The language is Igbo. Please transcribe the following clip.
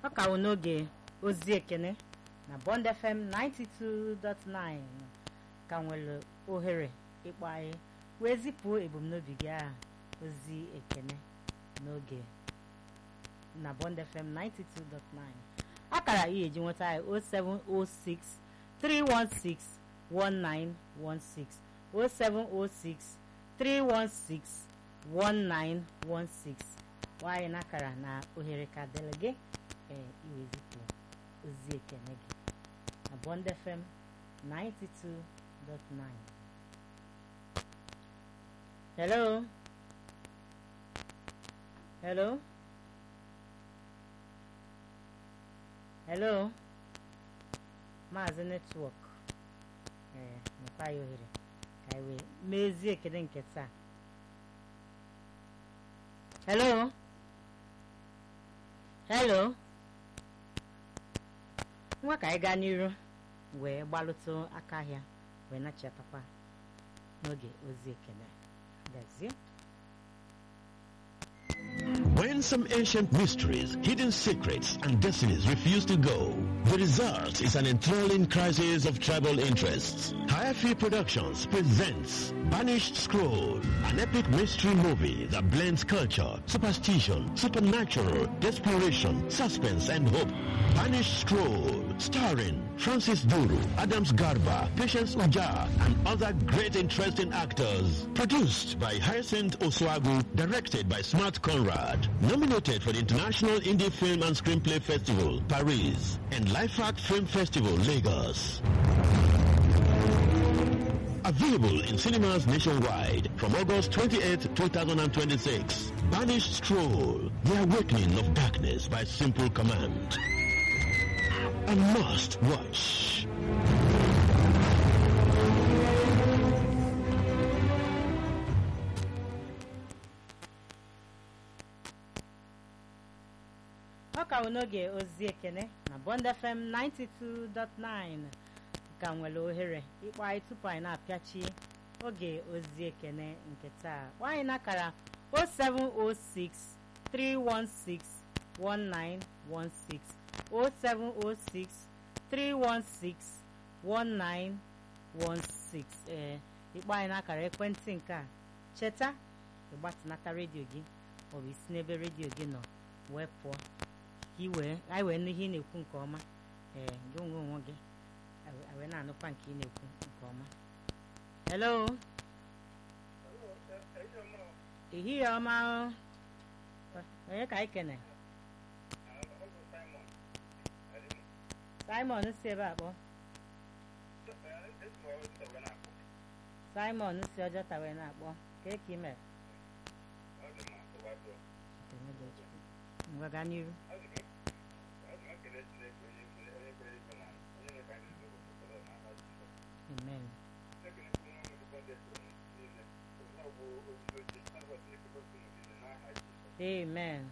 ọ ka wụ n'oge ozi ekene na Bond FM 92.9 ka nwere ohere ịkpọ anyị wee zipụ ebumnobi gị aha ozi ekene n'oge na Bond FM 92.9 akara ihe eji nweta anyị 0706 316 1916 0706 316 1916 nwaanyị n'akara na ohere ka dịrị gị ee iwezipụ ozi ekene gị na Bond FM 92.9 hello hello hello maazị netwọk ee mekwa ya ohere ka anyị wee mezie ekele nke taa hello hello nwa ka anyị gaa n'iru wee gbalụtụ aka ahịa wee nachatakwa n'oge ozi ekele gazie When some ancient mysteries, hidden secrets, and destinies refuse to go, the result is an enthralling crisis of tribal interests. Hayafi Productions presents Banished Scroll, an epic mystery movie that blends culture, superstition, supernatural, desperation, suspense, and hope. Banished Scroll, starring Francis Duru, Adams Garba, Patience Uja, and other great interesting actors. Produced by Hyacinth Oswagu, directed by Smart Conrad. Nominated for the International Indie Film and Screenplay Festival, Paris, and Life Art Film Festival, Lagos. Available in cinemas nationwide from August 28, 2026. Banished Stroll, The Awakening of Darkness by Simple Command. A must watch. ọ ka n'oge ozi ekene na Bond FM 92.9 ka nwere ohere ịkpọ anyị tupu anyị na-apịachi oge ozi ekene nke taa kpọọ anyị n'akara 0706 316 1916 0706 316 1916 ee ịkpọ anyị n'akara ekwentị nke a cheta ịgbatịnata redio gị maọbụ isi n'ebe redio gị nọ wee pụọ ka iwee anyị wee nụ ihe ị na-ekwu nke ọma ee gị onwe onwe gị anyị wee na-anụkwa nke ị na-ekwu nke ọma hello ehihie ọma o. onye ka anyị kene simon si ebe a kpọ simon si ọjọta wee na-akpọ ka eke ime ngwa gaa n'iru amen amen